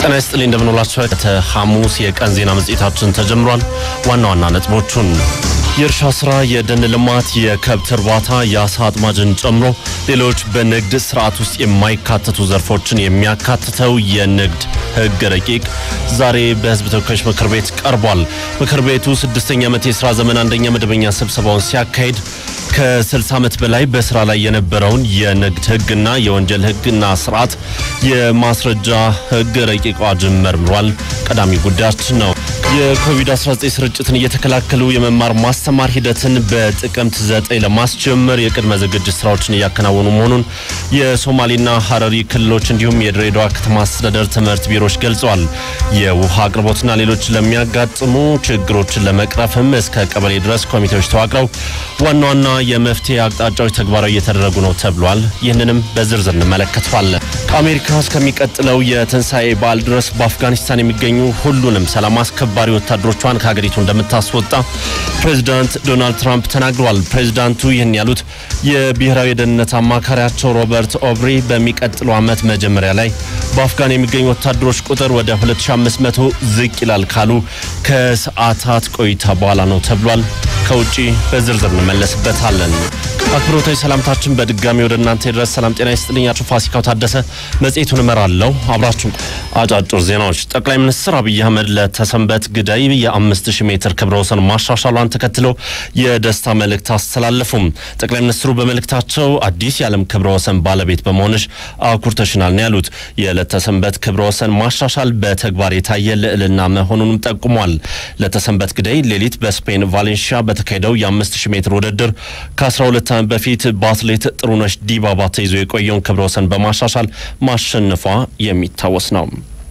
ጤና ይስጥልኝ እንደምንውላችሁ። ከሐሙስ የቀን ዜና መጽሔታችን ተጀምሯል። ዋና ዋና ነጥቦቹን የእርሻ ስራ፣ የደን ልማት፣ የከብት እርባታ፣ የአሳ አጥማጅን ጨምሮ ሌሎች በንግድ ስርዓት ውስጥ የማይካተቱ ዘርፎችን የሚያካትተው የንግድ ሕግ ረቂቅ ዛሬ በሕዝብ ተወካዮች ምክር ቤት ቀርቧል። ምክር ቤቱ ስድስተኛ ዓመት የስራ ዘመን አንደኛ መደበኛ ስብሰባውን ሲያካሂድ ከ60 ዓመት በላይ በስራ ላይ የነበረውን የንግድ ሕግና የወንጀል ሕግና ስርዓት የማስረጃ ሕግ ረቂቅ አዋጅን መርምሯል። ቀዳሚ ጉዳያችን ነው። የኮቪድ-19 ስርጭትን እየተከላከሉ የመማር ማስተማር ሂደትን በጥቅምት 9 ለማስጀመር የቅድመ ዝግጅት ስራዎችን እያከናወኑ መሆኑን የሶማሌና ሀረሪ ክልሎች እንዲሁም የድሬዳዋ ከተማ አስተዳደር ትምህርት ቢሮዎች ገልጸዋል። የውሃ አቅርቦትና ሌሎች ለሚያጋጥሙ ችግሮችን ለመቅረፍም እስከ ቀበሌ ድረስ ኮሚቴዎች ተዋቅረው ዋና ዋና የመፍትሄ አቅጣጫዎች ተግባራዊ እየተደረጉ ነው ተብሏል። ይህንንም በዝርዝር እንመለከተዋለን። ከአሜሪካ እስከሚቀጥለው የትንሣኤ በዓል ድረስ በአፍጋኒስታን የሚገኙ ሁሉንም ሰላም አስከባሪ ወታደሮቿን ከሀገሪቱ እንደምታስወጣ ፕሬዚዳንት ዶናልድ ትራምፕ ተናግረዋል። ፕሬዚዳንቱ ይህን ያሉት የብሔራዊ የደህንነት አማካሪያቸው ሮበርት ኦብሪ በሚቀጥለው ዓመት መጀመሪያ ላይ በአፍጋን የሚገኙ ወታደሮች ቁጥር ወደ 2500 ዝቅ ይላል ካሉ ከሰዓታት ቆይታ በኋላ ነው ተብሏል። ከውጪ በዝርዝር እንመለስበታለን። አክብሮታዊ ሰላምታችን በድጋሚ ወደ እናንተ ድረስ። ሰላም ጤና ይስጥልኝ። አቶ ፋሲካው ታደሰ መጽሔቱን እመራለሁ። አብራችሁ አጫጭር ዜናዎች። ጠቅላይ ሚኒስትር አብይ አህመድ ለተሰንበት ግዳይ የ5000 ሜትር ክብረ ወሰን ማሻሻሏን ተከትሎ የደስታ መልእክት አስተላለፉም። ጠቅላይ ሚኒስትሩ በመልእክታቸው አዲስ የዓለም ክብረ ወሰን ባለቤት በመሆንሽ አኩርተሽናል ነው ያሉት። የለተሰንበት ክብረ ወሰን ማሻሻል በተግባር የታየ ልዕልና መሆኑንም ጠቁሟል። ለተሰንበት ግዳይ ሌሊት በስፔን ቫሌንሺያ በተካሄደው የ5000 ሜትር ውድድር ከ12 ዓመት በፊት በአትሌት ጥሩነሽ ዲባባ ተይዞ የቆየውን ክብረ ወሰን በማሻሻል ማሸነፏ የሚታወስ ነው።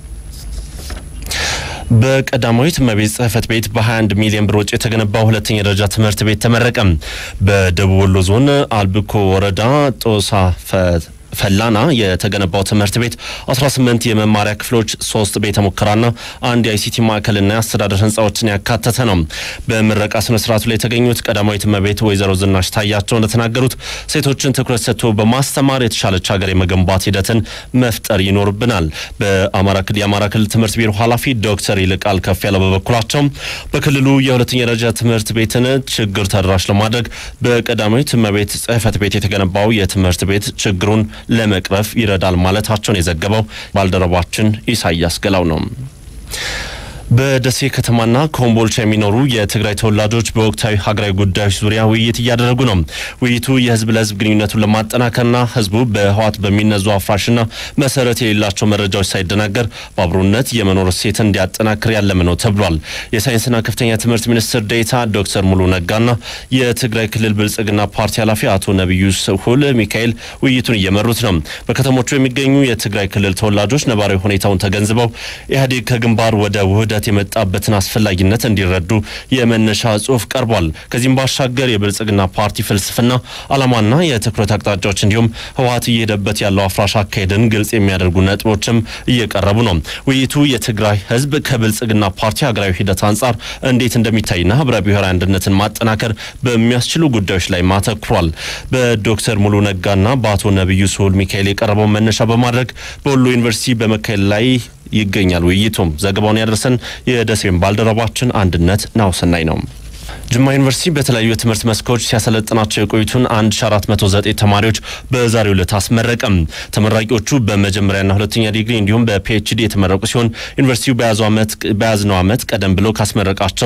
በቀዳማዊት እመቤት ጽሕፈት ቤት በ21 ሚሊዮን ብር ወጪ የተገነባው ሁለተኛ ደረጃ ትምህርት ቤት ተመረቀ። በደቡብ ወሎ ዞን አልብኮ ወረዳ ጦሳ ፈላና የተገነባው ትምህርት ቤት 18 የመማሪያ ክፍሎች፣ ሶስት ቤተ ሙከራና አንድ የአይሲቲ ማዕከልና የአስተዳደር ህንፃዎችን ያካተተ ነው። በምረቃ ስነ ስርዓቱ ላይ የተገኙት ቀዳማዊት እመቤት ወይዘሮ ዝናሽ ታያቸው እንደተናገሩት ሴቶችን ትኩረት ሰጥቶ በማስተማር የተሻለች ሀገር የመገንባት ሂደትን መፍጠር ይኖርብናል። በአማራ ክልል የአማራ ክልል ትምህርት ቢሮ ኃላፊ ዶክተር ይልቃል ከፍ ያለው በበኩላቸው በክልሉ የሁለተኛ ደረጃ ትምህርት ቤትን ችግር ተደራሽ ለማድረግ በቀዳማዊት እመቤት ጽሕፈት ቤት የተገነባው የትምህርት ቤት ችግሩን ለመቅረፍ ይረዳል ማለታቸውን የዘገበው ባልደረባችን ኢሳያስ ገላው ነው። በደሴ ከተማና ኮምቦልቻ የሚኖሩ የትግራይ ተወላጆች በወቅታዊ ሀገራዊ ጉዳዮች ዙሪያ ውይይት እያደረጉ ነው። ውይይቱ የህዝብ ለህዝብ ግንኙነቱን ለማጠናከርና ህዝቡ በህወሓት በሚነዙ አፍራሽና መሰረት የሌላቸው መረጃዎች ሳይደናገር በአብሮነት የመኖር እሴትን እንዲያጠናክር ያለመ ነው ተብሏል። የሳይንስና ከፍተኛ ትምህርት ሚኒስትር ዴኤታ ዶክተር ሙሉ ነጋና የትግራይ ክልል ብልጽግና ፓርቲ ኃላፊ አቶ ነቢዩ ስሁል ሚካኤል ውይይቱን እየመሩት ነው። በከተሞቹ የሚገኙ የትግራይ ክልል ተወላጆች ነባራዊ ሁኔታውን ተገንዝበው ኢህአዴግ ከግንባር ወደ ውህደት የመጣበትን አስፈላጊነት እንዲረዱ የመነሻ ጽሁፍ ቀርቧል። ከዚህም ባሻገር የብልጽግና ፓርቲ ፍልስፍና ዓላማና የትኩረት አቅጣጫዎች እንዲሁም ህወሓት እየሄደበት ያለው አፍራሽ አካሄድን ግልጽ የሚያደርጉ ነጥቦችም እየቀረቡ ነው። ውይይቱ የትግራይ ህዝብ ከብልጽግና ፓርቲ ሀገራዊ ሂደት አንጻር እንዴት እንደሚታይና ህብረ ብሔራዊ አንድነትን ማጠናከር በሚያስችሉ ጉዳዮች ላይ ማተኩሯል። በዶክተር ሙሉ ነጋና በአቶ ነቢዩ ስሁል ሚካኤል የቀረበውን መነሻ በማድረግ በወሎ ዩኒቨርሲቲ በመካሄድ ላይ ይገኛል። ውይይቱም ዘገባውን ያደረሰን የደሴን ባልደረባችን አንድነት ናውሰናይ ነው። ጅማ ዩኒቨርሲቲ በተለያዩ የትምህርት መስኮች ሲያሰለጥናቸው የቆዩትን 1409 ተማሪዎች በዛሬው ዕለት አስመረቀም። ተመራቂዎቹ በመጀመሪያና ሁለተኛ ዲግሪ እንዲሁም በፒኤችዲ የተመረቁ ሲሆን ዩኒቨርሲቲው በያዝነው ዓመት ቀደም ብሎ ካስመረቃቸው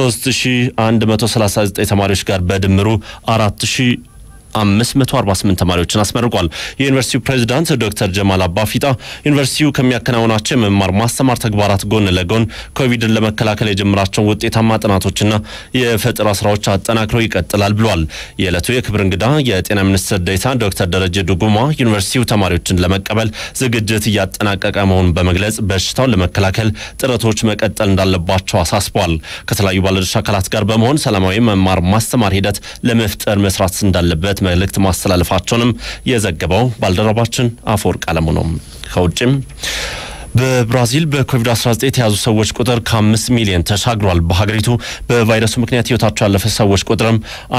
3139 ተማሪዎች ጋር በድምሩ 4000 548 ተማሪዎችን አስመርቋል። የዩኒቨርሲቲው ፕሬዚዳንት ዶክተር ጀማል አባፊጣ ዩኒቨርሲቲው ከሚያከናውናቸው የመማር ማስተማር ተግባራት ጎን ለጎን ኮቪድን ለመከላከል የጀመራቸውን ውጤታማ ጥናቶችና የፈጠራ ስራዎች አጠናክረው ይቀጥላል ብሏል። የዕለቱ የክብር እንግዳ የጤና ሚኒስትር ዴኤታ ዶክተር ደረጀ ዱጉማ ዩኒቨርሲቲው ተማሪዎችን ለመቀበል ዝግጅት እያጠናቀቀ መሆኑን በመግለጽ በሽታውን ለመከላከል ጥረቶች መቀጠል እንዳለባቸው አሳስቧል። ከተለያዩ ባለድርሻ አካላት ጋር በመሆን ሰላማዊ መማር ማስተማር ሂደት ለመፍጠር መስራት እንዳለበት መልእክት ማስተላለፋቸውንም የዘገበው ባልደረባችን አፈወርቅ አለሙ ነው። ከውጭም በብራዚል በኮቪድ-19 የተያዙ ሰዎች ቁጥር ከአምስት ሚሊዮን ተሻግሯል። በሀገሪቱ በቫይረሱ ምክንያት ህይወታቸው ያለፈ ሰዎች ቁጥርም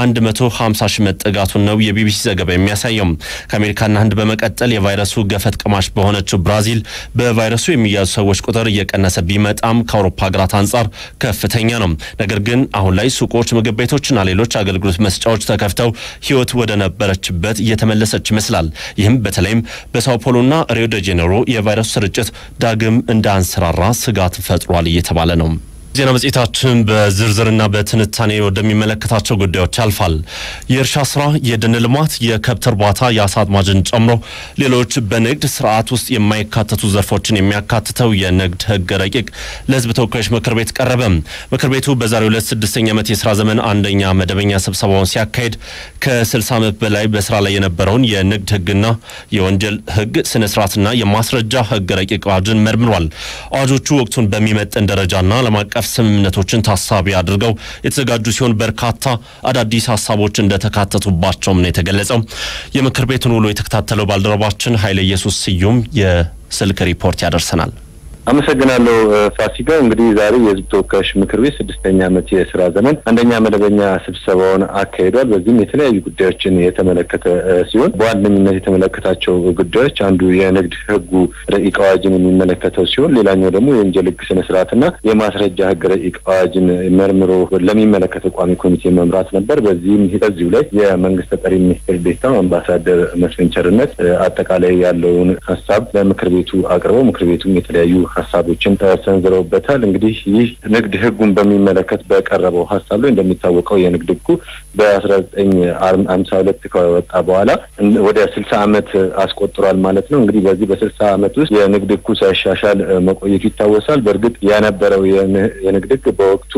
150 ሺህ መጠጋቱን ነው የቢቢሲ ዘገባ የሚያሳየው። ከአሜሪካና ህንድ በመቀጠል የቫይረሱ ገፈት ቀማሽ በሆነችው ብራዚል በቫይረሱ የሚያዙ ሰዎች ቁጥር እየቀነሰ ቢመጣም ከአውሮፓ ሀገራት አንጻር ከፍተኛ ነው። ነገር ግን አሁን ላይ ሱቆች፣ ምግብ ቤቶችና ሌሎች አገልግሎት መስጫዎች ተከፍተው ህይወት ወደ ነበረችበት እየተመለሰች ይመስላል። ይህም በተለይም በሳው ፖሎና ሪዮ ደ ጄኔሮ የቫይረሱ ስርጭት ዳግም እንዳንሰራራ ስጋት ፈጥሯል እየተባለ ነው። ዜና መጽሔታችን በዝርዝርና በትንታኔ ወደሚመለከታቸው ጉዳዮች ያልፋል። የእርሻ ስራ፣ የደን ልማት፣ የከብት እርባታ፣ የአሳ አጥማጅን ጨምሮ ሌሎች በንግድ ስርዓት ውስጥ የማይካተቱ ዘርፎችን የሚያካትተው የንግድ ህግ ረቂቅ ለህዝብ ተወካዮች ምክር ቤት ቀረበ። ምክር ቤቱ በዛሬው ዕለት ስድስተኛ ዓመት የስራ ዘመን አንደኛ መደበኛ ስብሰባውን ሲያካሄድ ከ60 ዓመት በላይ በስራ ላይ የነበረውን የንግድ ህግና የወንጀል ህግ ስነ ስርዓትና የማስረጃ ህግ ረቂቅ አዋጅን መርምሯል። አዋጆቹ ወቅቱን በሚመጥን ደረጃና ዓለም አቀፍ ስምምነቶችን ታሳቢ አድርገው የተዘጋጁ ሲሆን በርካታ አዳዲስ ሀሳቦች እንደተካተቱባቸውም ነው የተገለጸው። የምክር ቤቱን ውሎ የተከታተለው ባልደረባችን ኃይለ ኢየሱስ ስዩም የስልክ ሪፖርት ያደርሰናል። አመሰግናለሁ ፋሲካ። እንግዲህ ዛሬ የህዝብ ተወካዮች ምክር ቤት ስድስተኛ ዓመት የስራ ዘመን አንደኛ መደበኛ ስብሰባውን አካሂዷል። በዚህም የተለያዩ ጉዳዮችን የተመለከተ ሲሆን በዋነኝነት የተመለከታቸው ጉዳዮች አንዱ የንግድ ህጉ ረቂቅ አዋጅን የሚመለከተው ሲሆን ሌላኛው ደግሞ የወንጀል ህግ ስነ ስርዓትና የማስረጃ ህግ ረቂቅ አዋጅን መርምሮ ለሚመለከተው ቋሚ ኮሚቴ መምራት ነበር። በዚህም በዚሁ ላይ የመንግስት ተጠሪ ሚኒስትር ዴኤታው አምባሳደር መስፍን ቸርነት አጠቃላይ ያለውን ሀሳብ ለምክር ቤቱ አቅርበው ምክር ቤቱም የተለያዩ ሀሳቦችን ተሰንዝረውበታል። እንግዲህ ይህ ንግድ ህጉን በሚመለከት በቀረበው ሀሳብ ላይ እንደሚታወቀው የንግድ ህጉ በአስራ ዘጠኝ ሀምሳ ሁለት ከወጣ በኋላ ወደ ስልሳ ዓመት አስቆጥሯል ማለት ነው። እንግዲህ በዚህ በስልሳ ዓመት ውስጥ የንግድ ህጉ ሳይሻሻል መቆየቱ ይታወሳል። በእርግጥ የነበረው የንግድ ህግ በወቅቱ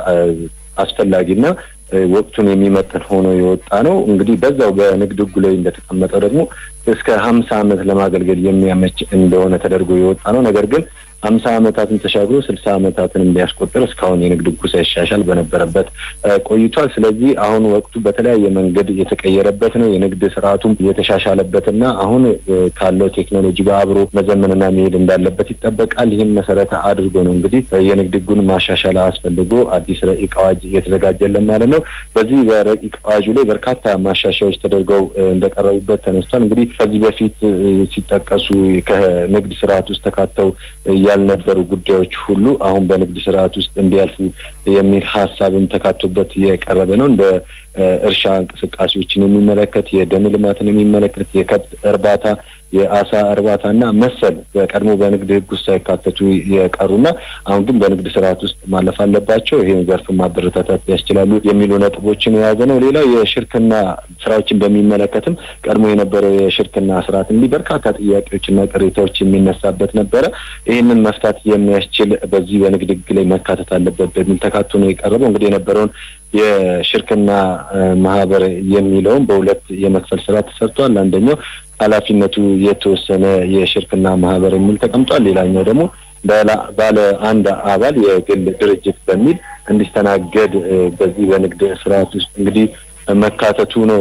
አስፈላጊና ወቅቱን የሚመጥን ሆኖ የወጣ ነው። እንግዲህ በዛው በንግድ ህጉ ላይ እንደተቀመጠው ደግሞ እስከ ሀምሳ ዓመት ለማገልገል የሚያመች እንደሆነ ተደርጎ የወጣ ነው። ነገር ግን ሀምሳ ዓመታትን ተሻግሮ ስልሳ ዓመታትን እንዲያስቆጥር እስካሁን የንግድ ህጉ ሳይሻሻል በነበረበት ቆይቷል። ስለዚህ አሁን ወቅቱ በተለያየ መንገድ የተቀየረበት ነው። የንግድ ስርዓቱም የተሻሻለበትና አሁን ካለው ቴክኖሎጂ ጋር አብሮ መዘመንና መሄድ እንዳለበት ይጠበቃል። ይህም መሰረተ አድርጎ ነው እንግዲህ የንግድ ህጉን ማሻሻል አስፈልጎ አዲስ ረቂቅ አዋጅ እየተዘጋጀለን ማለት ነው። በዚህ በረቂቅ አዋጁ ላይ በርካታ ማሻሻያዎች ተደርገው እንደቀረቡበት ተነስቷል። እንግዲህ ከዚህ በፊት ሲጠቀሱ ከንግድ ስርዓት ውስጥ ተካተው ያልነበሩ ጉዳዮች ሁሉ አሁን በንግድ ስርዓት ውስጥ እንዲያልፉ የሚል ሀሳብም ተካቶበት የቀረበ ነው። እንደ እርሻ እንቅስቃሴዎችን የሚመለከት፣ የደን ልማትን የሚመለከት፣ የከብት እርባታ የአሳ እርባታና መሰል በቀድሞ በንግድ ህግ ውስጥ ሳይካተቱ የቀሩና አሁን ግን በንግድ ስርዓት ውስጥ ማለፍ አለባቸው፣ ይህን ዘርፍ ማበረታታት ያስችላሉ የሚሉ ነጥቦችን የያዘ ነው። ሌላው የሽርክና ስራዎችን በሚመለከትም ቀድሞ የነበረው የሽርክና ስርዓት እንዲህ በርካታ ጥያቄዎችና ቅሬታዎች የሚነሳበት ነበረ። ይህንን መፍታት የሚያስችል በዚህ በንግድ ህግ ላይ መካተት አለበት በሚል ተካቶ ነው የቀረበው። እንግዲህ የነበረውን የሽርክና ማህበር የሚለውን በሁለት የመክፈል ስራ ተሰርቷል። አንደኛው ኃላፊነቱ የተወሰነ የሽርክና ማህበር የሚል ተቀምጧል። ሌላኛው ደግሞ ባለ አንድ አባል የግል ድርጅት በሚል እንዲስተናገድ በዚህ በንግድ ስርዓት ውስጥ እንግዲህ መካተቱ ነው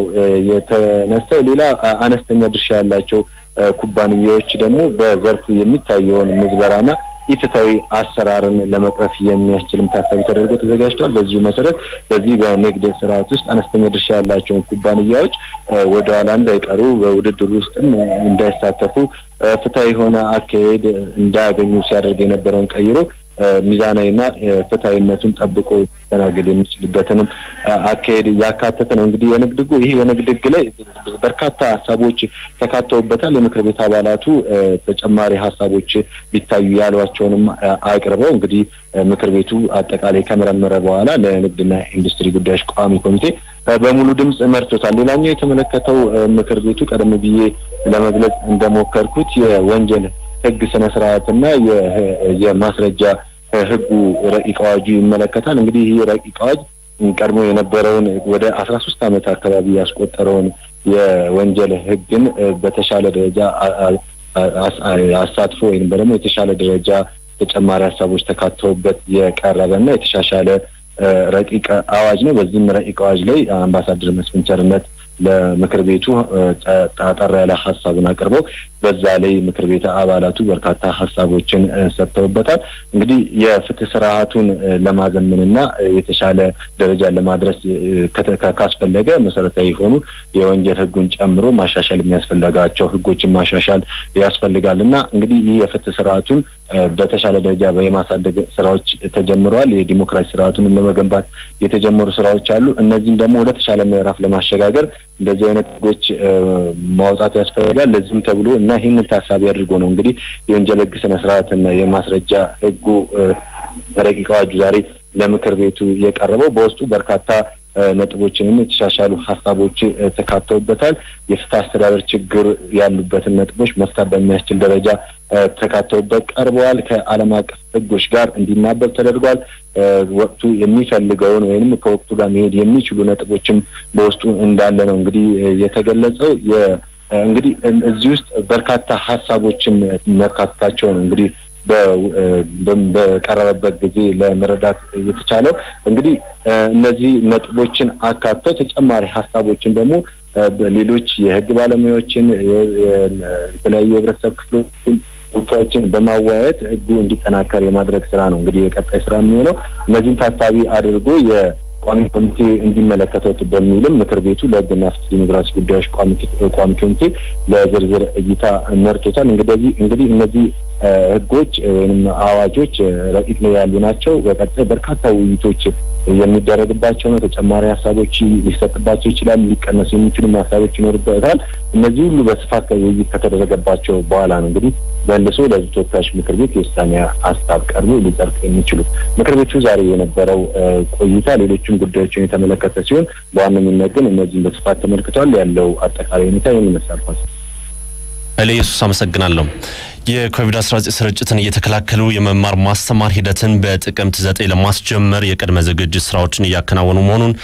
የተነሳው። ሌላ አነስተኛ ድርሻ ያላቸው ኩባንያዎች ደግሞ በዘርፉ የሚታየውን ምዝበራና ኢፍትሐዊ አሰራርን ለመቅረፍ የሚያስችልም ታሳቢ ተደርጎ ተዘጋጅቷል። በዚሁ መሰረት በዚህ በንግድ ስርዓት ውስጥ አነስተኛ ድርሻ ያላቸውን ኩባንያዎች ወደ ኋላ እንዳይቀሩ በውድድር ውስጥም እንዳይሳተፉ ፍትሐዊ የሆነ አካሄድ እንዳያገኙ ሲያደርግ የነበረውን ቀይሮ ሚዛናዊና ፍትሐዊነቱን ጠብቆ ሊስተናገድ የሚችልበትንም አካሄድ ያካተተ ነው። እንግዲህ የንግድ ህጉ ይህ የንግድ ህግ ላይ በርካታ ሀሳቦች ተካተውበታል። የምክር ቤት አባላቱ ተጨማሪ ሀሳቦች ቢታዩ ያሏቸውንም አቅርበው እንግዲህ ምክር ቤቱ አጠቃላይ ከመረመረ በኋላ ለንግድና ኢንዱስትሪ ጉዳዮች ቋሚ ኮሚቴ በሙሉ ድምፅ መርቶታል። ሌላኛው የተመለከተው ምክር ቤቱ ቀደም ብዬ ለመግለጽ እንደሞከርኩት የወንጀል ህግ ስነ ስርዓትና የማስረጃ ህጉ ረቂቅ አዋጁ ይመለከታል። እንግዲህ ይህ ረቂቅ አዋጅ ቀድሞ የነበረውን ወደ አስራ ሶስት ዓመት አካባቢ ያስቆጠረውን የወንጀል ህግን በተሻለ ደረጃ አሳትፎ ወይም ደግሞ የተሻለ ደረጃ ተጨማሪ ሀሳቦች ተካተውበት የቀረበና የተሻሻለ ረቂቅ አዋጅ ነው። በዚህም ረቂቅ አዋጅ ላይ አምባሳደር መስፍን ቸርነት ለምክር ቤቱ አጠር ያለ ሀሳብን አቅርበው በዛ ላይ ምክር ቤት አባላቱ በርካታ ሀሳቦችን ሰጥተውበታል። እንግዲህ የፍትህ ስርዓቱን ለማዘመንና የተሻለ ደረጃ ለማድረስ ካስፈለገ መሰረታዊ የሆኑ የወንጀል ህጉን ጨምሮ ማሻሻል የሚያስፈልጋቸው ህጎችን ማሻሻል ያስፈልጋል እና እንግዲህ ይህ የፍትህ ስርዓቱን በተሻለ ደረጃ የማሳደግ ስራዎች ተጀምረዋል። የዲሞክራሲ ስርዓቱን ለመገንባት የተጀመሩ ስራዎች አሉ። እነዚህም ደግሞ ወደ ተሻለ ምዕራፍ ለማሸጋገር እንደዚህ አይነት ህጎች ማውጣት ያስፈልጋል። ለዚህም ተብሎ እና ይህንን ታሳቢ አድርጎ ነው እንግዲህ የወንጀል ህግ ስነ ስርዓትና የማስረጃ ህጉ ረቂቅ አዋጁ ዛሬ ለምክር ቤቱ የቀረበው በውስጡ በርካታ ነጥቦችንም የተሻሻሉ ሀሳቦች ተካተውበታል። የፍትህ አስተዳደር ችግር ያሉበትን ነጥቦች መፍታት በሚያስችል ደረጃ ተካተውበት ቀርበዋል። ከዓለም አቀፍ ህጎች ጋር እንዲናበብ ተደርጓል። ወቅቱ የሚፈልገውን ወይም ከወቅቱ ጋር መሄድ የሚችሉ ነጥቦችም በውስጡ እንዳለ ነው እንግዲህ የተገለጸው። እንግዲህ እዚህ ውስጥ በርካታ ሀሳቦችን መካተታቸው ነው እንግዲህ በቀረበበት ጊዜ ለመረዳት የተቻለው እንግዲህ እነዚህ ነጥቦችን አካተው ተጨማሪ ሀሳቦችን ደግሞ ሌሎች የህግ ባለሙያዎችን የተለያዩ የህብረተሰብ ክፍሎችን ጉዳዮችን በማወያየት ህጉ እንዲጠናከር የማድረግ ስራ ነው እንግዲህ የቀጣይ ስራ የሚሆነው። እነዚህን ታሳቢ አድርጎ የቋሚ ኮሚቴ እንዲመለከተው በሚልም ምክር ቤቱ ለህግና ፍትህ ዲሞክራሲ ጉዳዮች ቋሚ ኮሚቴ ለዝርዝር እይታ መርቶታል። እንግዲህ እንግዲህ እነዚህ ህጎች ወይም አዋጆች ረቂቅ ላይ ያሉ ናቸው። በቀጣይ በርካታ ውይይቶች የሚደረግባቸው ነው። ተጨማሪ ሀሳቦች ሊሰጥባቸው ይችላል። ሊቀነሱ የሚችሉ ሀሳቦች ይኖርበታል። እነዚህ ሁሉ በስፋት ውይይት ከተደረገባቸው በኋላ ነው እንግዲህ መልሶ ለህዝብ ተወካዮች ምክር ቤት የውሳኔ ሀሳብ ቀርቦ ሊጸድቅ የሚችሉት። ምክር ቤቱ ዛሬ የነበረው ቆይታ ሌሎችም ጉዳዮችን የተመለከተ ሲሆን በዋነኝነት ግን እነዚህም በስፋት ተመልክቷል። ያለው አጠቃላይ ሁኔታ ይህን ይመስላል። ኃይለ ኢየሱስ አመሰግናለሁ። የኮቪድ-19 ስርጭትን እየተከላከሉ የመማር ማስተማር ሂደትን በጥቅምት ዘጠኝ ለማስጀመር የቅድመ ዝግጅት ስራዎችን እያከናወኑ መሆኑን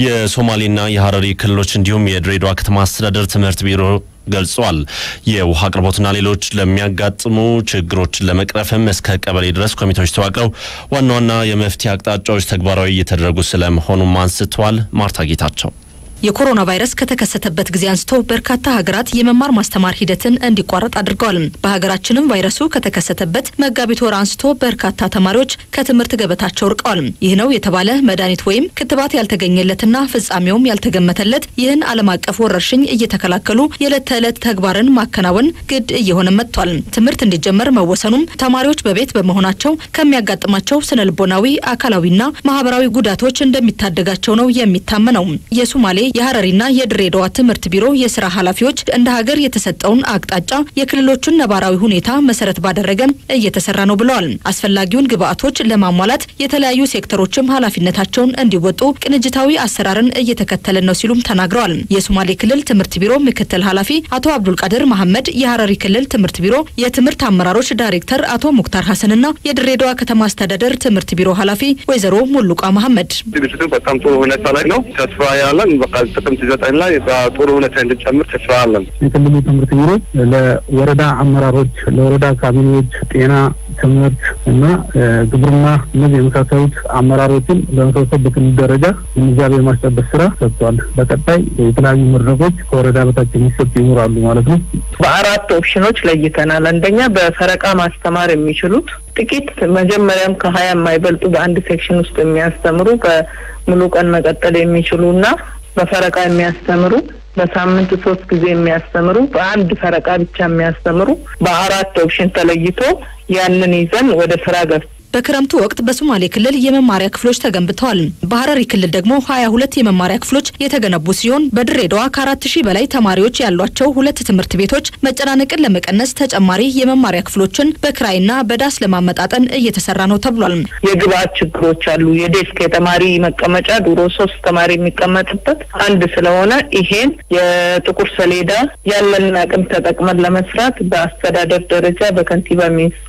የሶማሌና የሀረሪ ክልሎች እንዲሁም የድሬዳዋ ከተማ አስተዳደር ትምህርት ቢሮ ገልጿል። የውሃ አቅርቦትና ሌሎች ለሚያጋጥሙ ችግሮችን ለመቅረፍም እስከ ቀበሌ ድረስ ኮሚቴዎች ተዋቅረው ዋና ዋና የመፍትሄ አቅጣጫዎች ተግባራዊ እየተደረጉ ስለመሆኑም አንስተዋል። ማርታ ጌታቸው የኮሮና ቫይረስ ከተከሰተበት ጊዜ አንስቶ በርካታ ሀገራት የመማር ማስተማር ሂደትን እንዲቋረጥ አድርገዋል። በሀገራችንም ቫይረሱ ከተከሰተበት መጋቢት ወር አንስቶ በርካታ ተማሪዎች ከትምህርት ገበታቸው ርቀዋል። ይህ ነው የተባለ መድኃኒት ወይም ክትባት ያልተገኘለትና ፍጻሜውም ያልተገመተለት ይህን ዓለም አቀፍ ወረርሽኝ እየተከላከሉ የዕለት ተዕለት ተግባርን ማከናወን ግድ እየሆነ መጥቷል። ትምህርት እንዲጀመር መወሰኑም ተማሪዎች በቤት በመሆናቸው ከሚያጋጥማቸው ስነ ልቦናዊ፣ አካላዊና ማህበራዊ ጉዳቶች እንደሚታደጋቸው ነው የሚታመነው። የሶማሌ የሀረሪና የድሬዳዋ ትምህርት ቢሮ የስራ ኃላፊዎች እንደ ሀገር የተሰጠውን አቅጣጫ የክልሎቹን ነባራዊ ሁኔታ መሰረት ባደረገ እየተሰራ ነው ብለዋል። አስፈላጊውን ግብአቶች ለማሟላት የተለያዩ ሴክተሮችም ኃላፊነታቸውን እንዲወጡ ቅንጅታዊ አሰራርን እየተከተልን ነው ሲሉም ተናግረዋል። የሶማሌ ክልል ትምህርት ቢሮ ምክትል ኃላፊ አቶ አብዱልቃድር መሐመድ፣ የሀረሪ ክልል ትምህርት ቢሮ የትምህርት አመራሮች ዳይሬክተር አቶ ሙክታር ሀሰንና የድሬዳዋ ከተማ አስተዳደር ትምህርት ቢሮ ኃላፊ ወይዘሮ ሙሉቃ መሐመድ ዝግጅቱ በጣም ጥሩ ሁኔታ ላይ ነው። ተስፋ ያለን በቃ ጥቅምት ዘጠኝ ላይ በጥሩ ሁኔታ እንድንጨምር ተስፋ አለን። የክልሉ ትምህርት ቢሮ ለወረዳ አመራሮች፣ ለወረዳ ካቢኔዎች፣ ጤና፣ ትምህርት እና ግብርና እነዚህ የመሳሰሉት አመራሮችን በመሰብሰብ በክልል ደረጃ ግንዛቤ የማስጨበጥ ስራ ሰጥቷል። በቀጣይ የተለያዩ መድረኮች ከወረዳ በታች የሚሰጡ ይኖራሉ ማለት ነው። በአራት ኦፕሽኖች ለይተናል። አንደኛ በፈረቃ ማስተማር የሚችሉት ጥቂት መጀመሪያም ከሀያ የማይበልጡ በአንድ ሴክሽን ውስጥ የሚያስተምሩ በሙሉ ቀን መቀጠል የሚችሉ እና በፈረቃ የሚያስተምሩ በሳምንት ሶስት ጊዜ የሚያስተምሩ በአንድ ፈረቃ ብቻ የሚያስተምሩ በአራት ኦፕሽን ተለይቶ ያንን ይዘን ወደ ስራ ገብ በክረምቱ ወቅት በሶማሌ ክልል የመማሪያ ክፍሎች ተገንብተዋል። በሀረሪ ክልል ደግሞ ሀያ ሁለት የመማሪያ ክፍሎች የተገነቡ ሲሆን በድሬዳዋ ከአራት ሺህ በላይ ተማሪዎች ያሏቸው ሁለት ትምህርት ቤቶች መጨናነቅን ለመቀነስ ተጨማሪ የመማሪያ ክፍሎችን በክራይና በዳስ ለማመጣጠን እየተሰራ ነው ተብሏል። የግብአት ችግሮች አሉ። የዴስክ የተማሪ መቀመጫ ድሮ ሶስት ተማሪ የሚቀመጥበት አንድ ስለሆነ ይሄን የጥቁር ሰሌዳ ያለንን አቅም ተጠቅመን ለመስራት በአስተዳደር ደረጃ በከንቲባ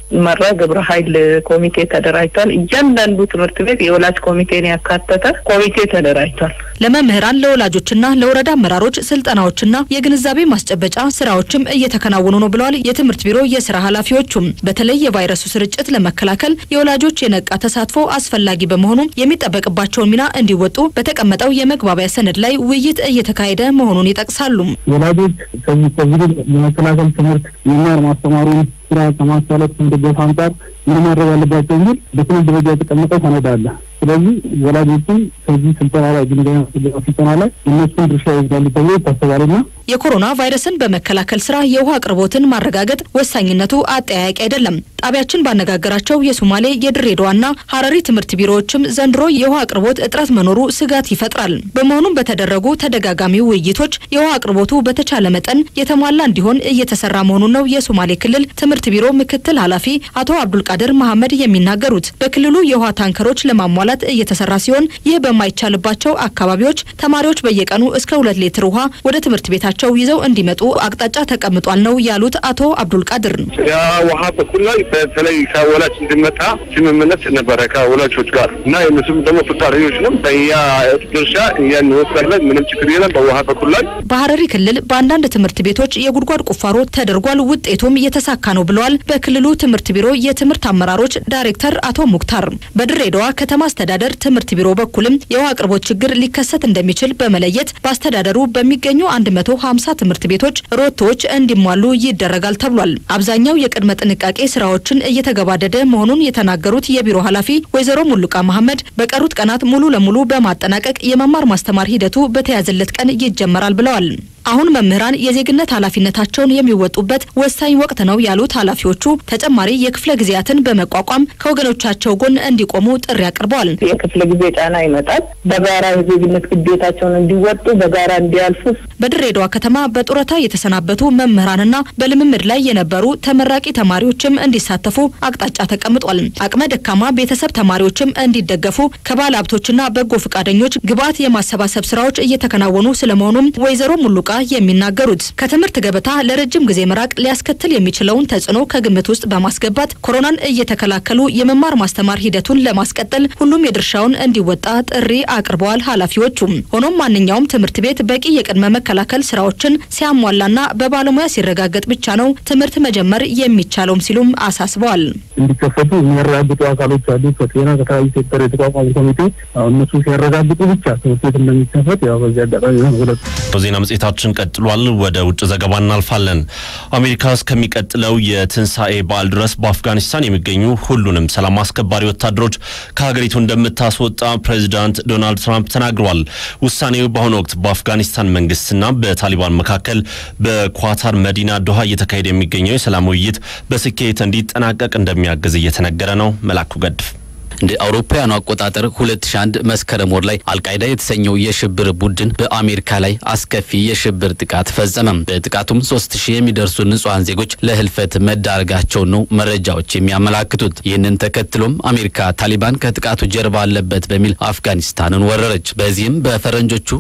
መራ ግብረ ኃይል ኮሚቴ ተደራጅቷል። እያንዳንዱ ትምህርት ቤት የወላጅ ኮሚቴን ያካተተ ኮሚቴ ተደራጅቷል። ለመምህራን ለወላጆችና ለወረዳ አመራሮች ስልጠናዎችና የግንዛቤ ማስጨበጫ ስራዎችም እየተከናወኑ ነው ብለዋል የትምህርት ቢሮ የስራ ኃላፊዎቹም። በተለይ የቫይረሱ ስርጭት ለመከላከል የወላጆች የነቃ ተሳትፎ አስፈላጊ በመሆኑ የሚጠበቅባቸውን ሚና እንዲወጡ በተቀመጠው የመግባቢያ ሰነድ ላይ ውይይት እየተካሄደ መሆኑን ይጠቅሳሉ። ወላጆች ከዚህ ኮቪድን የመከላከል ትምህርት የመማር ማስተማሩን ስራ ከማሳለጥ ከመደገፍ አንጻር ምን ማድረግ አለባቸው የሚል በትምህርት ደረጃ የተቀመጠ ሰነድ አለ። ስለዚህ ወላጆችን ከዚህ ስልጠና ላይ ግንዛቤ ስልጠና ላይ እነሱን ድርሻ ይወስዳሉ ተብሎ ይታሰባልና የኮሮና ቫይረስን በመከላከል ስራ የውሃ አቅርቦትን ማረጋገጥ ወሳኝነቱ አጠያያቂ አይደለም። ጣቢያችን ባነጋገራቸው የሶማሌ የድሬዳዋና ሀረሪ ትምህርት ቢሮዎችም ዘንድሮ የውሃ አቅርቦት እጥረት መኖሩ ስጋት ይፈጥራል። በመሆኑም በተደረጉ ተደጋጋሚ ውይይቶች የውሃ አቅርቦቱ በተቻለ መጠን የተሟላ እንዲሆን እየተሰራ መሆኑን ነው የሶማሌ ክልል ትምህርት ቢሮ ምክትል ኃላፊ አቶ አብዱልቃድር መሐመድ የሚናገሩት። በክልሉ የውሃ ታንከሮች ለማሟላት እየተሰራ ሲሆን ይህ በማይቻልባቸው አካባቢዎች ተማሪዎች በየቀኑ እስከ ሁለት ሊትር ውሃ ወደ ትምህርት ቤታቸው ይዘው እንዲመጡ አቅጣጫ ተቀምጧል ነው ያሉት አቶ አብዱልቃድር። የውሃ በኩል ላይ በተለይ ከወላጅ እንዲመጣ ስምምነት ነበረ ከወላጆች ጋር እና የእነሱም ደግሞ ፈቃደኞች ነው። በእኛ ድርሻ እኛ እንወስዳለን። ምንም ችግር የለም። በውሃ በኩል ላይ በሀረሪ ክልል በአንዳንድ ትምህርት ቤቶች የጉድጓድ ቁፋሮ ተደርጓል። ውጤቱም የተሳካ ነው ብለዋል በክልሉ ትምህርት ቢሮ የትምህርት አመራሮች ዳይሬክተር አቶ ሙክታር። በድሬዳዋ ከተማ አስተዳደር ትምህርት ቢሮ በኩልም የውሃ አቅርቦት ችግር ሊከሰት እንደሚችል በመለየት በአስተዳደሩ በሚገኙ 150 ትምህርት ቤቶች ሮቶዎች እንዲሟሉ ይደረጋል ተብሏል። አብዛኛው የቅድመ ጥንቃቄ ስራዎችን እየተገባደደ መሆኑን የተናገሩት የቢሮ ኃላፊ ወይዘሮ ሙሉቃ መሐመድ በቀሩት ቀናት ሙሉ ለሙሉ በማጠናቀቅ የመማር ማስተማር ሂደቱ በተያዘለት ቀን ይጀመራል ብለዋል። አሁን መምህራን የዜግነት ኃላፊነታቸውን የሚወጡበት ወሳኝ ወቅት ነው ያሉት ኃላፊዎቹ ተጨማሪ የክፍለ ጊዜያትን በመቋቋም ከወገኖቻቸው ጎን እንዲቆሙ ጥሪ አቅርበዋል። የክፍለ ጊዜ ጫና ይመጣል። በጋራ የዜግነት ግዴታቸውን እንዲወጡ በጋራ እንዲያልፉ በድሬዳዋ ከተማ በጡረታ የተሰናበቱ መምህራንና በልምምድ ላይ የነበሩ ተመራቂ ተማሪዎችም እንዲሳተፉ አቅጣጫ ተቀምጧል። አቅመ ደካማ ቤተሰብ ተማሪዎችም እንዲደገፉ ከባለ ሀብቶችና በጎ ፈቃደኞች ግብዓት የማሰባሰብ ስራዎች እየተከናወኑ ስለመሆኑም ወይዘሮ ሙሉቃ የሚናገሩት ከትምህርት ገበታ ለረጅም ጊዜ መራቅ ሊያስከትል የሚችለውን ተጽዕኖ ከግምት ውስጥ በማስገባት ኮሮናን እየተከላከሉ የመማር ማስተማር ሂደቱን ለማስቀጠል ሁሉም የድርሻውን እንዲወጣ ጥሪ አቅርበዋል ኃላፊዎቹም። ሆኖም ማንኛውም ትምህርት ቤት በቂ የቅድመ መከላከል ስራዎችን ሲያሟላና በባለሙያ ሲረጋገጥ ብቻ ነው ትምህርት መጀመር የሚቻለውም ሲሉም አሳስበዋል። እንዲከፈቱ የሚያረጋግጡ አካሎች አሉ። ከጤና ከተለያዩ ሴክተር የተቋቋሙ ኮሚቴ እነሱ ሲያረጋግጡ ብቻ ትምህርት ቤት እንደሚከፈት ያው በዚህ አጋጣሚ ሁለት ዜና መጽሔታችን ቀጥሏል። ወደ ውጭ ዘገባ እናልፋለን። አሜሪካ እስከሚቀጥለው የትንሣኤ በዓል ድረስ በአፍጋኒስታን የሚገኙ ሁሉንም ሰላም አስከባሪ ወታደሮች ከሀገሪቱ እንደምታስወጣ ፕሬዚዳንት ዶናልድ ትራምፕ ተናግረዋል። ውሳኔው በአሁኑ ወቅት በአፍጋኒስታን መንግስትና በታሊባን መካከል በኳታር መዲና ዶሃ እየተካሄደ የሚገኘው የሰላም ውይይት በስኬት እንዲጠናቀቅ እንደሚያግዝ እየተነገረ ነው። መላኩ ገድፍ እንደ አውሮፓውያኑ አቆጣጠር 2001 መስከረም ወር ላይ አልቃይዳ የተሰኘው የሽብር ቡድን በአሜሪካ ላይ አስከፊ የሽብር ጥቃት ፈጸመ። በጥቃቱም 3000 የሚደርሱ ንጹሐን ዜጎች ለህልፈት መዳረጋቸውን ነው መረጃዎች የሚያመላክቱት። ይህንን ተከትሎም አሜሪካ ታሊባን ከጥቃቱ ጀርባ አለበት በሚል አፍጋኒስታንን ወረረች። በዚህም በፈረንጆቹ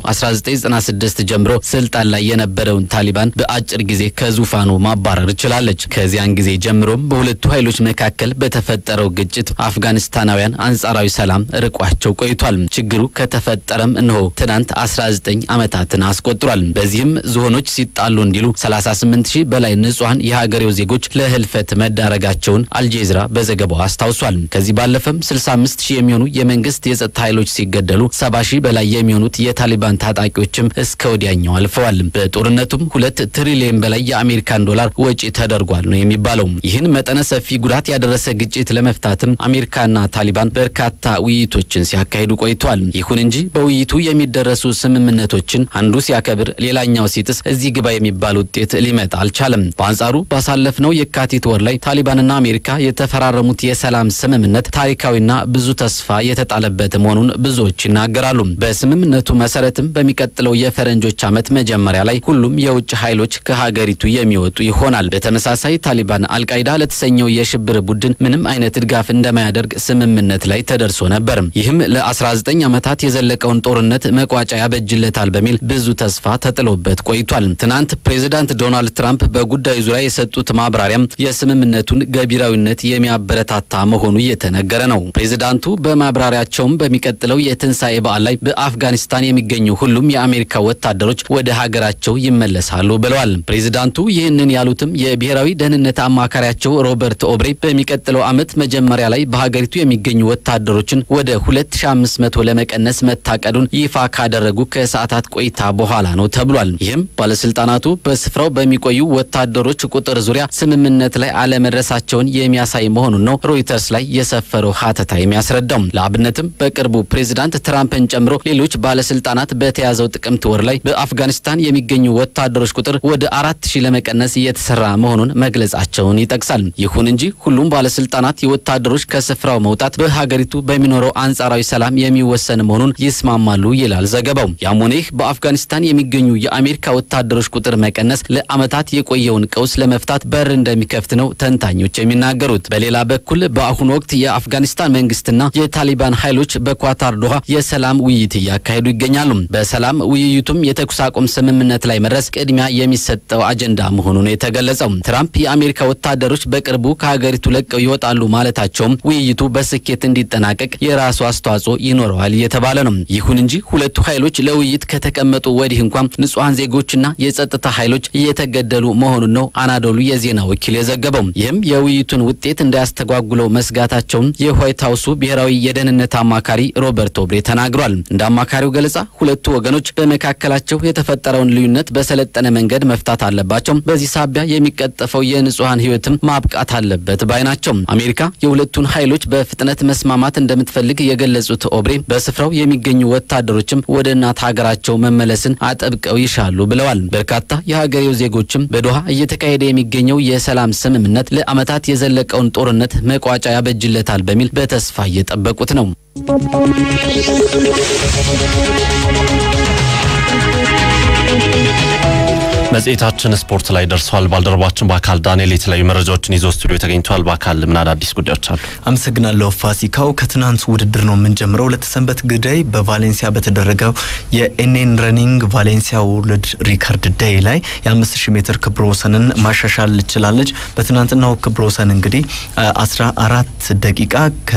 1996 ጀምሮ ስልጣን ላይ የነበረውን ታሊባን በአጭር ጊዜ ከዙፋኑ ማባረር ችላለች። ከዚያን ጊዜ ጀምሮም በሁለቱ ኃይሎች መካከል በተፈጠረው ግጭት አፍጋኒስታናውያን አንጻራዊ ሰላም ርቋቸው ቆይቷል። ችግሩ ከተፈጠረም እነሆ ትናንት 19 ዓመታትን አስቆጥሯል። በዚህም ዝሆኖች ሲጣሉ እንዲሉ 38 ሺህ በላይ ንጹሐን የሀገሬው ዜጎች ለህልፈት መዳረጋቸውን አልጄዝራ በዘገባው አስታውሷል። ከዚህ ባለፈም 65 ሺህ የሚሆኑ የመንግስት የጸጥታ ኃይሎች ሲገደሉ 70 ሺህ በላይ የሚሆኑት የታሊባን ታጣቂዎችም እስከ ወዲያኛው አልፈዋል። በጦርነቱም ሁለት ትሪሊየን በላይ የአሜሪካን ዶላር ወጪ ተደርጓል ነው የሚባለው። ይህን መጠነ ሰፊ ጉዳት ያደረሰ ግጭት ለመፍታትም አሜሪካና ታሊባን በርካታ ውይይቶችን ሲያካሂዱ ቆይተዋል። ይሁን እንጂ በውይይቱ የሚደረሱ ስምምነቶችን አንዱ ሲያከብር፣ ሌላኛው ሲጥስ እዚህ ግባ የሚባል ውጤት ሊመጣ አልቻለም። በአንጻሩ ባሳለፍነው የካቲት ወር ላይ ታሊባንና አሜሪካ የተፈራረሙት የሰላም ስምምነት ታሪካዊና ብዙ ተስፋ የተጣለበት መሆኑን ብዙዎች ይናገራሉ። በስምምነቱ መሰረትም በሚቀጥለው የፈረንጆች ዓመት መጀመሪያ ላይ ሁሉም የውጭ ኃይሎች ከሀገሪቱ የሚወጡ ይሆናል። በተመሳሳይ ታሊባን አልቃይዳ ለተሰኘው የሽብር ቡድን ምንም አይነት ድጋፍ እንደማያደርግ ስምምነት ስምምነት ላይ ተደርሶ ነበር። ይህም ለ19 ዓመታት የዘለቀውን ጦርነት መቋጫ ያበጅለታል በሚል ብዙ ተስፋ ተጥሎበት ቆይቷል። ትናንት ፕሬዚዳንት ዶናልድ ትራምፕ በጉዳዩ ዙሪያ የሰጡት ማብራሪያም የስምምነቱን ገቢራዊነት የሚያበረታታ መሆኑ እየተነገረ ነው። ፕሬዚዳንቱ በማብራሪያቸውም በሚቀጥለው የትንሣኤ በዓል ላይ በአፍጋኒስታን የሚገኙ ሁሉም የአሜሪካ ወታደሮች ወደ ሀገራቸው ይመለሳሉ ብለዋል። ፕሬዚዳንቱ ይህንን ያሉትም የብሔራዊ ደህንነት አማካሪያቸው ሮበርት ኦብሬ በሚቀጥለው ዓመት መጀመሪያ ላይ በሀገሪቱ የሚገኙ ወታደሮችን ወደ 2500 ለመቀነስ መታቀዱን ይፋ ካደረጉ ከሰዓታት ቆይታ በኋላ ነው ተብሏል። ይህም ባለስልጣናቱ በስፍራው በሚቆዩ ወታደሮች ቁጥር ዙሪያ ስምምነት ላይ አለመድረሳቸውን የሚያሳይ መሆኑን ነው ሮይተርስ ላይ የሰፈረው ሀተታ የሚያስረዳው። ለአብነትም በቅርቡ ፕሬዚዳንት ትራምፕን ጨምሮ ሌሎች ባለስልጣናት በተያዘው ጥቅምት ወር ላይ በአፍጋኒስታን የሚገኙ ወታደሮች ቁጥር ወደ አራት ሺህ ለመቀነስ እየተሰራ መሆኑን መግለጻቸውን ይጠቅሳል። ይሁን እንጂ ሁሉም ባለስልጣናት የወታደሮች ከስፍራው መውጣት በሀገሪቱ በሚኖረው አንጻራዊ ሰላም የሚወሰን መሆኑን ይስማማሉ ይላል ዘገባው። ያም ሆነ ይህ በአፍጋኒስታን የሚገኙ የአሜሪካ ወታደሮች ቁጥር መቀነስ ለዓመታት የቆየውን ቀውስ ለመፍታት በር እንደሚከፍት ነው ተንታኞች የሚናገሩት። በሌላ በኩል በአሁኑ ወቅት የአፍጋኒስታን መንግስትና የታሊባን ኃይሎች በኳታር ዶሃ የሰላም ውይይት እያካሄዱ ይገኛሉ። በሰላም ውይይቱም የተኩስ አቁም ስምምነት ላይ መድረስ ቅድሚያ የሚሰጠው አጀንዳ መሆኑ ነው የተገለጸው። ትራምፕ የአሜሪካ ወታደሮች በቅርቡ ከሀገሪቱ ለቀው ይወጣሉ ማለታቸውም ውይይቱ በስኬት እንዲጠናቀቅ የራሱ አስተዋጽኦ ይኖረዋል እየተባለ ነው። ይሁን እንጂ ሁለቱ ኃይሎች ለውይይት ከተቀመጡ ወዲህ እንኳን ንጹሐን ዜጎችና የጸጥታ ኃይሎች እየተገደሉ መሆኑን ነው አናዶሉ የዜና ወኪል የዘገበው። ይህም የውይይቱን ውጤት እንዳያስተጓጉለው መስጋታቸውን የዋይት ሀውሱ ብሔራዊ የደህንነት አማካሪ ሮበርት ኦብሬ ተናግሯል። እንደ አማካሪው ገለጻ ሁለቱ ወገኖች በመካከላቸው የተፈጠረውን ልዩነት በሰለጠነ መንገድ መፍታት አለባቸው። በዚህ ሳቢያ የሚቀጠፈው የንጹሐን ሕይወትም ማብቃት አለበት ባይ ናቸው። አሜሪካ የሁለቱን ኃይሎች በፍጥነት መስማማት እንደምትፈልግ የገለጹት ኦብሬ በስፍራው የሚገኙ ወታደሮችም ወደ እናት ሀገራቸው መመለስን አጠብቀው ይሻሉ ብለዋል። በርካታ የሀገሬው ዜጎችም በዶሃ እየተካሄደ የሚገኘው የሰላም ስምምነት ለዓመታት የዘለቀውን ጦርነት መቋጫ ያበጅለታል በሚል በተስፋ እየጠበቁት ነው። መጽሔታችን ስፖርት ላይ ደርሷል። ባልደረባችን በአካል ዳንኤል የተለያዩ መረጃዎችን ይዞ ስቱዲዮ ተገኝቷል። በአካል ምን አዳዲስ ጉዳዮች አሉ? አመሰግናለሁ ፋሲካው። ከትናንት ውድድር ነው የምንጀምረው። ለተሰንበት ግዳይ በቫሌንሲያ በተደረገው የኤንኤን ረኒንግ ቫሌንሲያ ወርልድ ሪከርድ ዴይ ላይ የ5000 ሜትር ክብረ ወሰንን ማሻሻል ችላለች። በትናንትናው ክብረ ወሰን እንግዲህ 14 ደቂቃ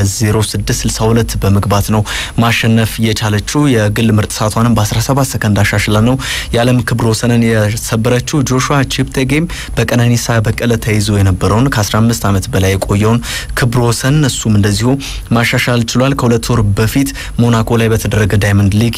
ከ0662 በመግባት ነው ማሸነፍ የቻለችው። የግል ምርጥ ሰዓቷንም በ17 ሰከንድ አሻሽላ ነው የዓለም ክብረ ወሰንን የሰበረችው። ጆሹዋ ቺፕቴጌም በቀነኒሳ በቀለ ተይዞ የነበረውን ከ15 ዓመት በላይ የቆየውን ክብረ ወሰን እሱም እንደዚሁ ማሻሻል ችሏል። ከሁለት ወር በፊት ሞናኮ ላይ በተደረገ ዳይመንድ ሊግ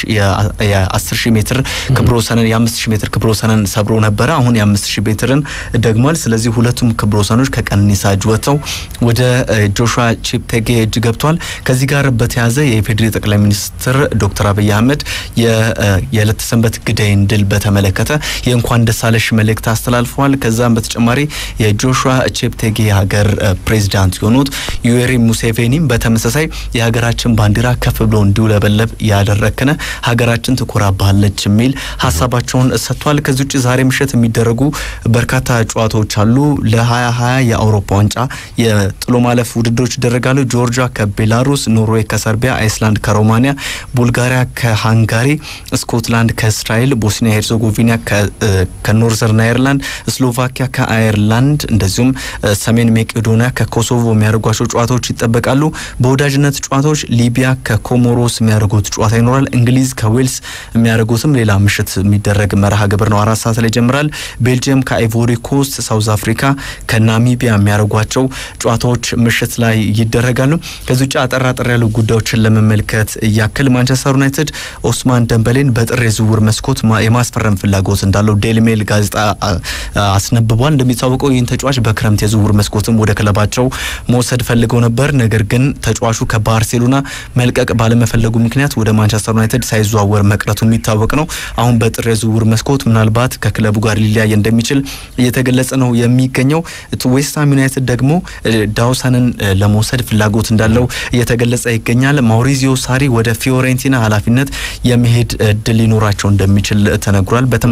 የ10 ሺህ ሜትር ክብረ ወሰንን የ5 ሺህ ሜትር ክብረ ወሰንን ሰብሮ ነበረ። አሁን የ5 ሺህ ሜትርን ደግሟል። ስለዚህ ሁለቱም ክብረ ወሰኖች ከቀነኒሳ እጅ ወጥተው ወደ ጆሹዋ ቺፕቴጌ እጅ ገብቷል። ከዚህ ጋር በተያያዘ የኢፌዴሪ ጠቅላይ ሚኒስትር ዶክተር አብይ አህመድ የለተሰንበት ግዳይን ድል በተመለከተ የእንኳን ደሳለሽ መልእክት አስተላልፈዋል። ከዛም በተጨማሪ የጆሹዋ ቼፕቴጌ ሀገር ፕሬዚዳንት የሆኑት ዩዌሪ ሙሴቬኒም በተመሳሳይ የሀገራችን ባንዲራ ከፍ ብሎ እንዲውለበለብ ያደረክነ ሀገራችን ትኮራባለች የሚል ሀሳባቸውን ሰጥቷል። ከዚህ ውጭ ዛሬ ምሽት የሚደረጉ በርካታ ጨዋታዎች አሉ። ለ2020 የአውሮፓ ዋንጫ የጥሎ ማለፍ ውድድሮች ይደረጋሉ። ጆርጂያ ከቤላሩስ፣ ኖርዌይ ከሰርቢያ፣ አይስላንድ ከሮማኒያ፣ ቡልጋሪያ ከሃንጋሪ፣ ስኮትላንድ ከእስራኤል፣ ቦስኒያ ሄርዞጎቪና ከኖርዘርን አይርላንድ፣ ስሎቫኪያ ከአየርላንድ እንደዚሁም ሰሜን ሜቄዶኒያ ከኮሶቮ የሚያደርጓቸው ጨዋታዎች ይጠበቃሉ። በወዳጅነት ጨዋታዎች ሊቢያ ከኮሞሮስ የሚያደርጉት ጨዋታ ይኖራል። እንግሊዝ ከዌልስ የሚያደርጉትም ሌላ ምሽት የሚደረግ መርሃ ግብር ነው። አራት ሰዓት ላይ ይጀምራል። ቤልጅየም ከአይቮሪ ኮስት፣ ሳውዝ አፍሪካ ከናሚቢያ የሚያደርጓቸው ጨዋታዎች ምሽት ላይ ይደረጋሉ። ከዚህ ውጭ አጠር አጠር ያሉ ጉዳዮችን ለመመልከት ያክል ማንቸስተር ዩናይትድ ኦስማን ደንበሌን በጥር የዝውውር መስኮት የማስፈረም ፍላጎት እንዳለው ዴይሊ ሜል ጋዜጣ አስነብቧል። እንደሚታወቀው ይህን ተጫዋች በክረምት የዝውውር መስኮትም ወደ ክለባቸው መውሰድ ፈልገው ነበር። ነገር ግን ተጫዋቹ ከባርሴሎና መልቀቅ ባለመፈለጉ ምክንያት ወደ ማንቸስተር ዩናይትድ ሳይዘዋወር መቅረቱ የሚታወቅ ነው። አሁን በጥር የዝውውር መስኮት ምናልባት ከክለቡ ጋር ሊለያይ እንደሚችል እየተገለጸ ነው የሚገኘው። ዌስትሃም ዩናይትድ ደግሞ ዳውሰንን ለመውሰድ ፍላጎት እንዳለው እየተገለጸ ይገኛል። ማውሪዚዮ ሳሪ ወደ ፊዮሬንቲና ኃላፊነት የመሄድ እድል ሊኖራቸው እንደሚችል ተነግሯል። በተመሳሳይ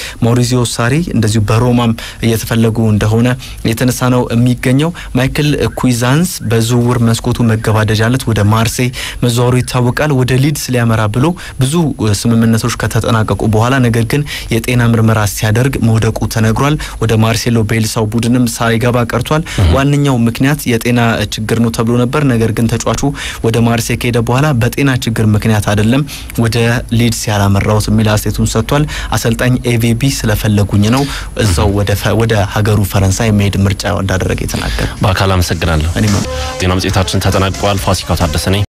ማውሪዚዮ ሳሪ እንደዚሁ በሮማም እየተፈለጉ እንደሆነ የተነሳ ነው የሚገኘው። ማይክል ኩይዛንስ በዝውውር መስኮቱ መገባደጃነት ወደ ማርሴይ መዘዋወሩ ይታወቃል። ወደ ሊድስ ሊያመራ ብሎ ብዙ ስምምነቶች ከተጠናቀቁ በኋላ ነገር ግን የጤና ምርመራ ሲያደርግ መውደቁ ተነግሯል። ወደ ማርሴሎ ቤልሳው ቡድንም ሳይገባ ቀርቷል። ዋነኛው ምክንያት የጤና ችግር ነው ተብሎ ነበር። ነገር ግን ተጫዋቹ ወደ ማርሴይ ከሄደ በኋላ በጤና ችግር ምክንያት አይደለም ወደ ሊድስ ያላመራውት የሚል አስተያየቱን ሰጥቷል። አሰልጣኝ ኤቪቢ ስለፈለጉኝ ነው እዛው ወደ ሀገሩ ፈረንሳይ መሄድ ምርጫ እንዳደረገ የተናገረ። በአካል አመሰግናለሁ። ዜና መጽሔታችን ተጠናቋል። ፋሲካው ታደሰ ነኝ።